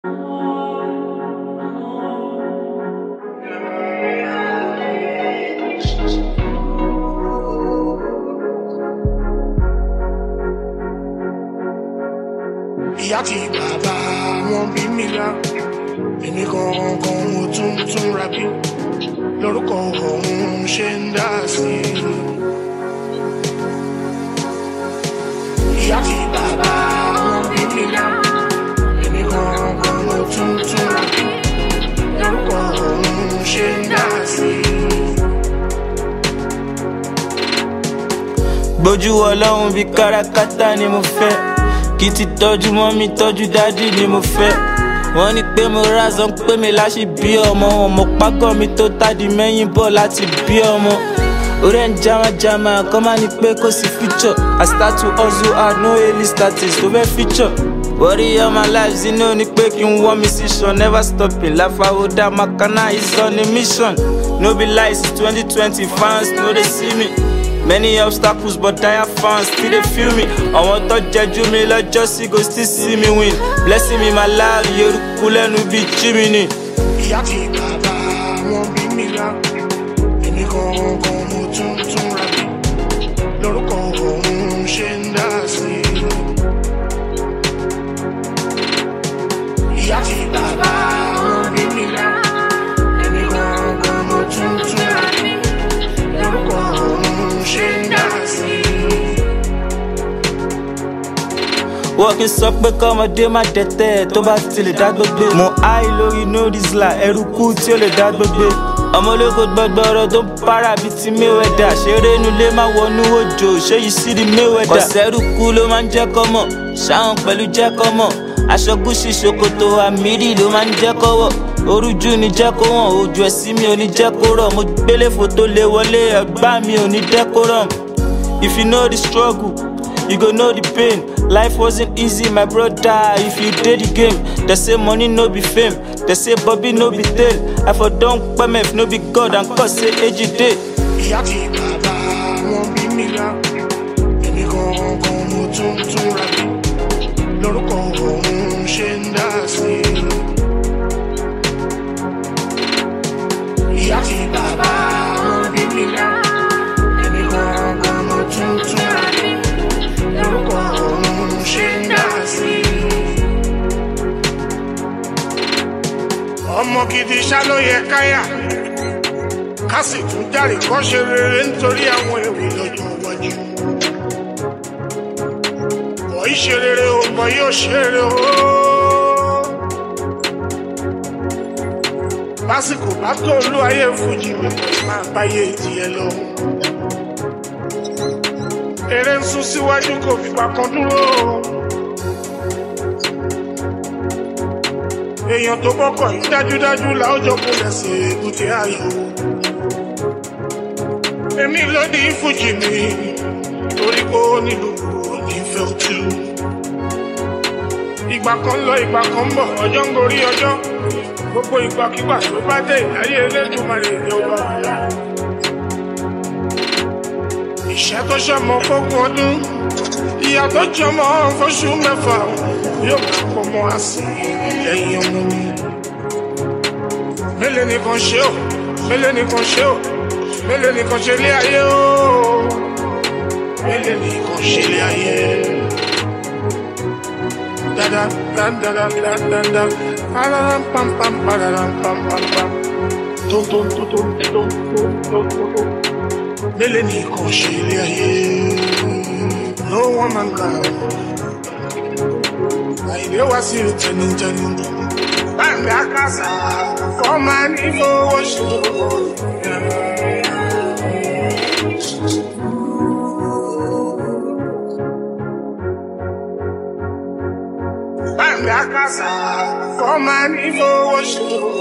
ìyá àti bàbá wọn bí mi lá èmi gangan mo tún tún ra bí lórúkọ òun ṣe ń dá sí i. ìyá àti bàbá wọn bí mi lá èmi gangan mo tún tún ra bí lórúkọ òun ṣe ń dá sí i. gbójú ọlọ́run bíi kárakáta ni mo fẹ́ kí ti tọ́jú mọ́ mi tọ́jú dádì ni mo fẹ́ wọ́n ní pé mo rázán pé mi láṣì bí ọmọ ọmọ págọ́ mi tó tádì mẹ́yìn bọ̀ láti bí ọmọ orí ẹ̀ ń jamajama kọ́ máa ní pé kò sí future I start to hustle hard no early status tó fẹ́ feature worry all my life zino ni pé kí n wọ́n mi sí sàn never stopping láfàwọ́dà makana is on a mission no be lies twenty twenty fans no dey see me. Many obstacles but dire fans still dey feel me. Àwọn tó jẹjú mi lọ́jọ́ sí go still see me win. Blessing me my life, Yorùkú lẹ́nu bíi Jiminy. ìyá àti bàbá wọn bí mi lá èmi gangan mo tún tún ra bí lórúkọ òun ṣe ń dá sí i. ìyá àti bàbá wọn bí mi lá èmi gangan mo tún tún ra bí lórúkọ òun ṣe ń dá sí i. Wọ́n kì í sọ pé kọ́mọdé má dẹ̀tẹ̀ tó bá ti lè dá gbogbo. Mo háì lórí no disla ẹrú kú tí ó lè dá gbogbo. Ọmọlẹ́kọ̀ọ́ gbọ́gbọ́rọ̀ tó ń para bíi ti Mayweather. Ṣeré nulẹ̀ máa wọnú òjò, ṣé yìí sí di Mayweather. Kọ̀sẹ́rù kú ló máa ń jẹ́ kọ́mọ̀, ṣáwọn pẹ̀lú jẹ́ kọ́mọ̀. Aṣọ gúúsì ṣòkòtò àmìrì ló máa ń jẹ́ kọ́wọ̀. Orújú ni jẹ́ kó wọ̀n, ojú ẹ̀sìn mi ò ní jẹ́ kó rọ̀. Mo gbélé fòtó lé wọlé, ẹ̀gbá mi ò ní decorum. If you know the struggle, you go know the pain. Life wasn't easy, my brother. If you did the game, they say money no be fame. They say Bobby no be tail. I for don't permit no be God and cause say age day. ìyá àti bàbá wọn bí mi lá èmi gangan mo tún tún ra bí lórúkọ òun ṣe ń dá sí i. ìyá àti bàbá wọn bí mi lá èmi gangan mo tún tún ra bí lórúkọ òun ṣe ń dá sí i. ọmọ gidi ṣá ló yẹ káyà ká sì tún járe kọ́ ṣe rere nítorí àwọn èrè lọ́jọ́ iwájú. Bọ̀ í ṣe rere o, bọ̀ yóò ṣe rere o. Lásìkò bá tó olú ayé fújì mi máa báyé ìdíyẹ lọ. Eré ń sún síwájú kò fìgbà kan dúró. Èèyàn tó bọ́kọ̀ yìí dájúdájú làójọ kò lẹ̀sẹ̀ èbúté ayọ̀ èmi ló ní fújì mi torí kó nílùú onífẹ́ òtú. ìgbà kan lọ ìgbà kan bọ̀ ọjọ́ ń gorí ọjọ́ gbogbo ìgbàkigbà tó bá dé ìláyé elédùnmarè ní ọba ọ̀la. ìṣẹ́ tó ṣọmọ fógún ọdún ìyá tó jọmọ fóṣù mẹ́fà yóò máa pọ̀ mọ́ àsì lẹ́yìn ọmọ mi. mélòó nìkan ṣe ò mélòó nìkan ṣe ò mélòó nìkan ṣe lé ayé o mélòó nìkan ṣe lé ayé dada dada dada dada pararam pam pam pararam pam pam pam tom tom tom tom tom tom tom tom mélòó nìkan ṣe lé ayé no one man can àìlè wá sí tẹnitẹni báńkì àkàsà fọmà ní fowó ṣòro. Báńkì àkàsà fọmà ní fowó ṣòro.